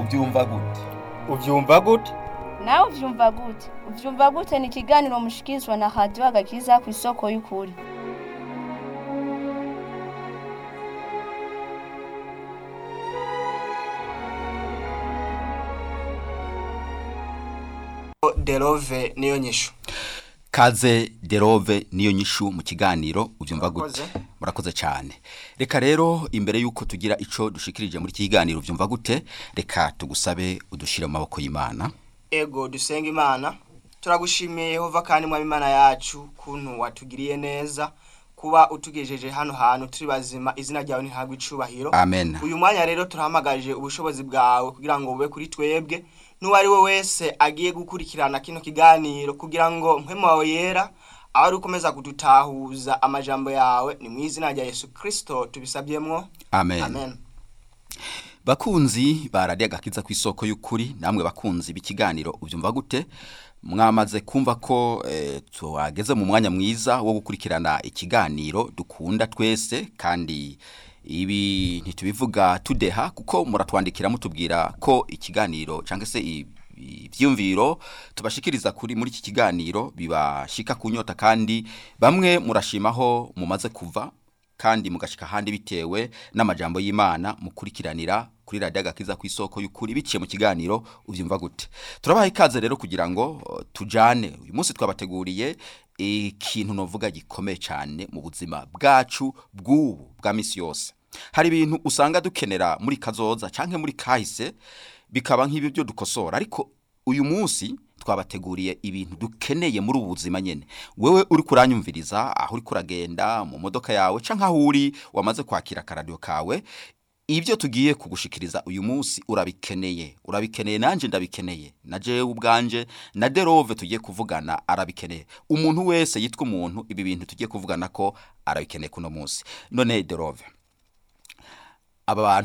ubyumva gute ubyumva gute nawe uvyumva gute uvyumva gute ni ikiganiro mushikirizwa na radiyo agakiza ku isoko y'ukuri derove niyo nyishu kaze derove niyo nyishu mu kiganiro ubyumva gute Murakoze. murakoze cyane reka rero imbere y'uko tugira icyo dushikirije muri iki kiganiro ubyumva gute reka tugusabe udushyire mu maboko y'imana ego dusenga imana turagushimiye yehova kandi mwaba imana yacu kuntu watugiriye neza kuba utugejeje hano hantu turi bazima izina ryawe ntihabwe icubahiro amen uyu mwanya rero turahamagaje ubushobozi bwawe kugira ngo bube kuri twebwe n'uwo ari we wese agiye gukurikirana kino kiganiro kugira ngo mpemu wawe yera aho ari ukomeza kudutahuza amajambo yawe ni mu izina rya yesu kirisito tubisabyemwo amen, amen bakunzi baradiye agakiza ku isoko y'ukuri namwe bakunzi b'ikiganiro ubyumva gute mwamaze kumva ko eh, tuhageze mu mwanya mwiza wo gukurikirana ikiganiro dukunda twese kandi ibi ntitubivuga tudeha kuko muratwandikira mutubwira ko ikiganiro cyangwa se i- ivyumviro tubashikiriza kuri muri iki kiganiro bibashika kunyota kandi bamwe murashimaho mumaze kuva kandi mugashika ahandi bitewe n'amajambo y'Imana mukurikiranira kuri radio agakiza ku isoko y'ukuri biciye mu kiganiro uvyumva gute turabaha ikaze rero kugira ngo uh, tujane uyu munsi twabateguriye ikintu novuga gikomeye cyane mu buzima bwacu bw'ubu bwa misi yose hari ibintu usanga dukenera muri kazoza canke muri kahise bikaba nk'ibyo byo dukosora ariko uyu munsi twabateguriye ibintu dukeneye muri ubu buzima nyene wewe uri kuranyumviriza aho uri kuragenda mu modoka yawe canke aho uri wamaze kwakira akaradiyo kawe ibyo tugiye kugushikiriza uyu munsi urabikeneye urabikeneye nanje ndabikeneye na jewe ubwanje na derove tugiye kuvugana arabikeneye umuntu wese yitwa umuntu ibi bintu tugiye kuvugana ko arabikeneye kuno munsi none derove aba bantu